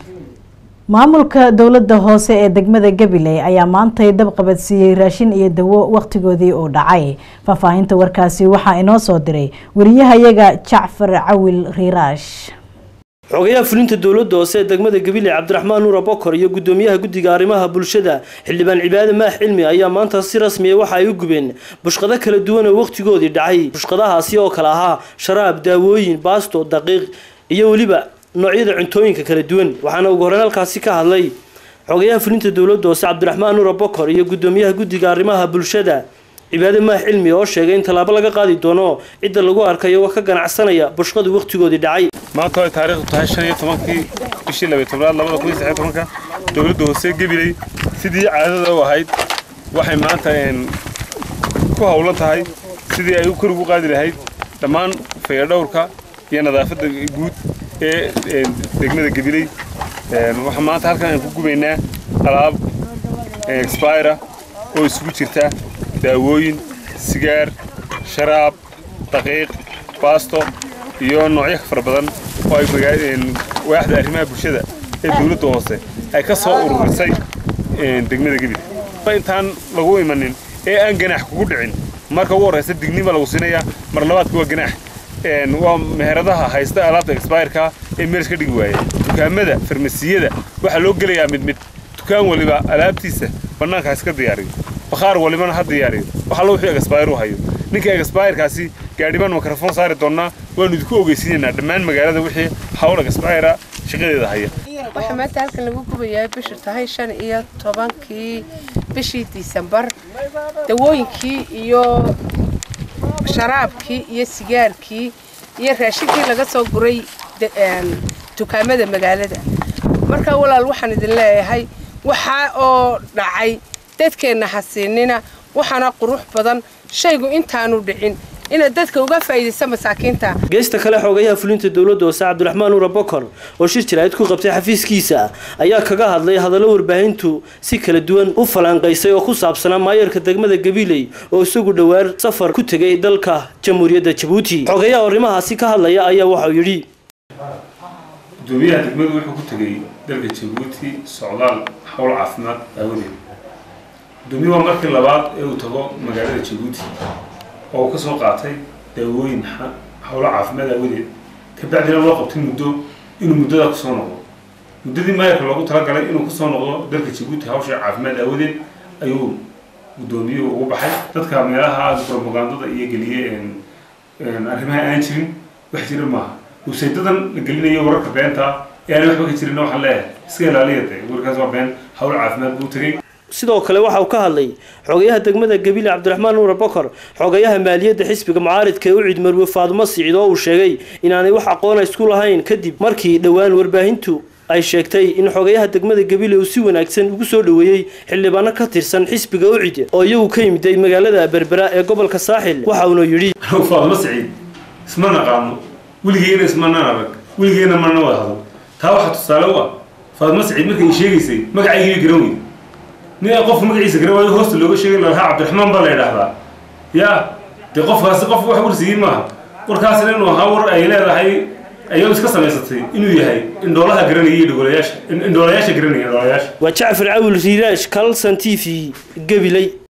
maamulka dowladda hoose ee degmada gabiley ayaa maantay dab qabadsiiyey raashin iyo dawo wakhtigoodii uu dhacay faahfaahinta warkaasi waxaa inoo soo diray wariyahayaga jacfar cawil riiraash xogayaha fulinta dowladda hoose ee degmada gabiley cabdiraxmaan nuura bokor iyo gudoomiyaha guddiga arrimaha bulshada xildhibaan cibaade maax cilmi ayaa maanta si rasmiya waxa ay u gubeen bushqado kala duwan oo wakhtigoodii dhacay bushqadahaasi oo kale ahaa sharaab daawooyin baasto daqiiq iyo weliba noocyada cuntooyinka kala duwan waxaana ugu horreyn halkaasi ka hadlay xogayaha fulinta dowladda hoose cabdiraxmaan nuura bokor iyo gudoomiyaha guddiga arrimaha bulshada cibaade maax cilmi oo sheegay in tallaabo laga qaadi doono cidda lagu arkayo wax ka ganacsanaya bushqadu wakhtigoodii dhacay maanta ay taariikhdu tahay shan iyo tobankii bishii labaiy tobnaad labada kun iyo saddex tobanka dowladda hoose gabiley sidii caadada u ahayd waxay maanta ku howlan tahay sidii ay kor ugu qaadi lahayd dhammaan fayadhowrka iyo nadaafadda guud ee degmada gabiley waxaa maanta halkan aan ku gubaynaa alaab expira oo isugu jirta daawooyin sigaar sharaab daqiiq baasto iyo noocyo fara badan oo ay waaxda arrimaha bulshada ee dowladda hoose ay ka soo ururisay degmada gabiley intaan lagu imanin ee aan ganaax kugu dhicin marka ugu horraysa digniba lagu siinayaa mar labaadka waa ganaax waa meheradaha haysta alaabta expireka ee meels ka dhigi waaya dukaamada farmasiyada waxaa loo gelayaa mid mid dukaan waliba alaabtiisa bannaanka ha iska diyaariyo bakhaar walibana ha diyaariyo waxaa loo wixii expire u hayo ninka expirekaasi gaadhibaan mikrofon saari doonnaa waanu idinku ogeysiinaynaa dhammaan magaalada wixii hawl expira shaqadeeda haya waxaa maanta halkan lagu gubayaa bishu tahay shan iyo tobankii bishii disembar dawooyinkii iyo sharaabkii iyo sigaarkii iyo raashinkii laga soo guray dukaamada magaalada markaa walaal waxaan idin leeyahay waxaa oo dhacay dadkeenna hasiinina waxaana qurux badan shaygu intaanu dhicin inaad dadka uga faa'iidaysa masaakiinta geesta kale xogayaha fulinta dowladda hoose cabdiraxmaan nuura bokor oo shir jiraayid ku qabtay xafiiskiisa ayaa kaga hadlay hadallo warbaahintu si kala duwan u falanqaysay oo ku saabsanaa maayarka degmada gabiley oo isagu dhowaar safar ku tegay dalka jamhuuriyadda jabuuti xogayaha arrimahaasi ka hadlaya ayaa waxauu yidhi gudoomiyaha degmadu wuxuu ku tegey dalka jabuuti socdaal howl caafimaad aawadeed gudoomiye waa markii labaad ee uu tago magaalada jabuuti oo uu ka soo qaatay daawooyin howlo caafimaad aawadeed kabacdina loo qabtay muddo inuu muddadaa kusoo noqdo muddadii maayarka loogu talagalay inuu kusoo noqdo dalka jabuuti hawsha caafimaad aawadeed ayuu guddoomiyuhu ugu baxay dadka meelaha propagandada iyo geliye arrimaha aan jirin wax jira maaha websaydadan la gelinayo wararka beenta ee aan waxba ka jirin waxaan leeyahay iska ilaaliya de warkaas waa been hawl caafimaad buu tegey sidoo kale waxa uu ka hadlay xogayaha degmada gabile cabdiraxmaan nuura bokor xogayaha maaliyadda xisbiga mucaaridka ee u cid marwe faadumo siciid oo uu sheegay inaanay wax aqoona isku lahayn kadib markii dhowaan warbaahintu ay sheegtay in xogayaha degmada gabile uu si wanaagsan ugu soo dhoweeyey xildhibaano ka tirsan xisbiga ucid oo iyagu ka yimiday magaalada berbera ee gobolka saaxil waxa uuna yidhi faadumo siciid isma naqaano weligeena ismanaan arag weligeena mana wada hadal taa waxaa tusaale u ah faadumo siciid markay ii sheegaysay magacaygii garan weyn nin qofka magaciisa garan waayo hoosta looga sheegay lalahaa cabdiraxmaan baa la yidhaahdaa yaa dee qofkaasi qof wax warsigiin maaha warkaasina inuu ahaa war ay leedahay ayuu iska samaysatay inuu yahay indhoolaha garanaya iyo dhogolayaasha indhoolayaasha garanaya indhoolayaasha waa jacfar cawil riiraash kalson t v gabiley